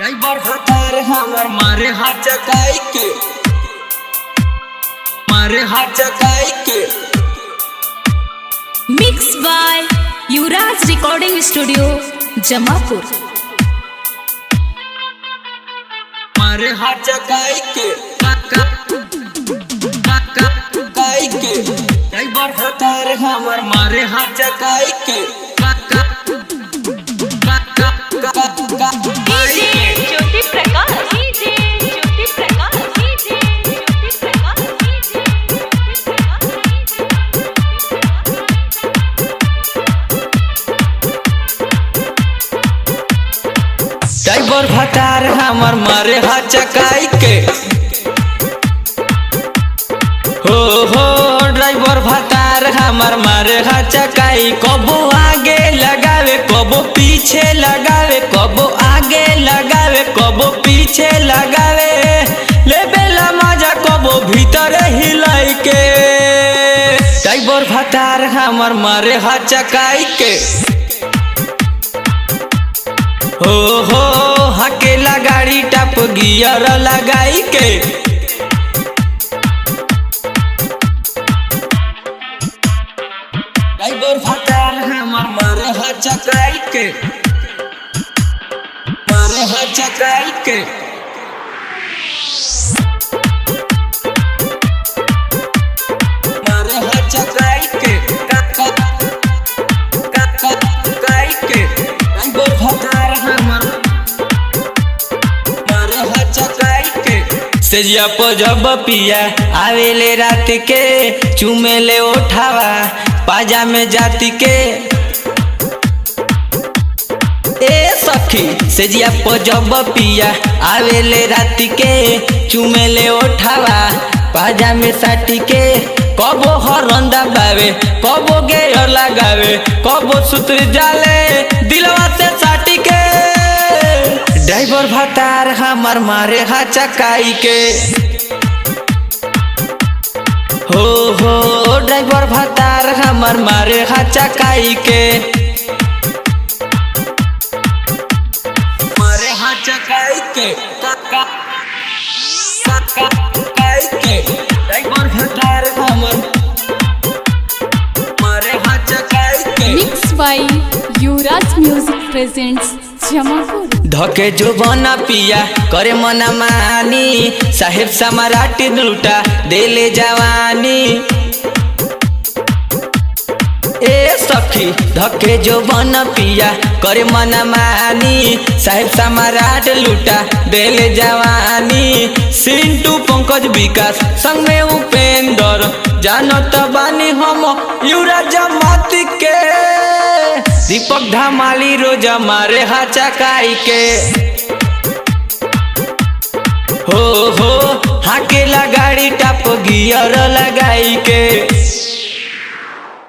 driver हतार हमर मारे हाथ चकाई के मारे हाथ चकाई के mix by Yuvraj recording studio Jamapur मारे हाथ चकाई के काका काका काई के ड्राइवर हतार हमर मारे हाथ चकाई के काका काका काका काई के Jyoti Prakash DJ Jyoti Prakash DJ Jyoti Prakash driver भटार हमर मारे हाथ चकाई के हो हो ड्राइवर भटार हमर मारे हाथ चकाई कबो आगे लगावे कबो पीछे लगावे कबो आगे लगावे कबो पीछे लगावे ले बेला मजा कबो भीतर हिलाई के ड्राइवर भटार हमर मारे हाथ चकाई के हो हो हकेला गाड़ी टप गियर लगाई के ड्राइवर फटार हमर मारे हाथ चकाई के मारे हाथ चकाई के मारे हाथ चकाई के काका काका काई के ड्राइवर फटार हमर मारे हाथ चकाई के सेजिया पर जब पिया आवेले रात के चुमेले उठावा पाजा में जाति के ए सखी सेजिया पर जब पिया आवेले रात के चुमेले उठावा पाजा में साटी के कबो हरंदा बावे कबो गेयर लगावे कबो सूत्र जाले दिलवा से साटी के ड्राइवर भतार हमर मारे हा चकाई के हो हो ड्राइवर भतार हमर मारे हा चकाई के मारे हा चकाई के काका काका काई के ड्राइवर भतार हमर मारे हा चकाई के mix by Yuvraj music presents Jamapur धके जो बना पिया करे मना मानी साहेब समराटी लूटा देले जवानी ए सखी धके जो बन पिया करे मना मानी साहेब समराट लूटा देले जवानी सिंटू पंकज विकास संग में उपेंद्र जानत बानी हम युवराज माती के दीपक धमाली रोज मारे हा चकाई के हो हो हाकेला गाड़ी टप गियर लगाई के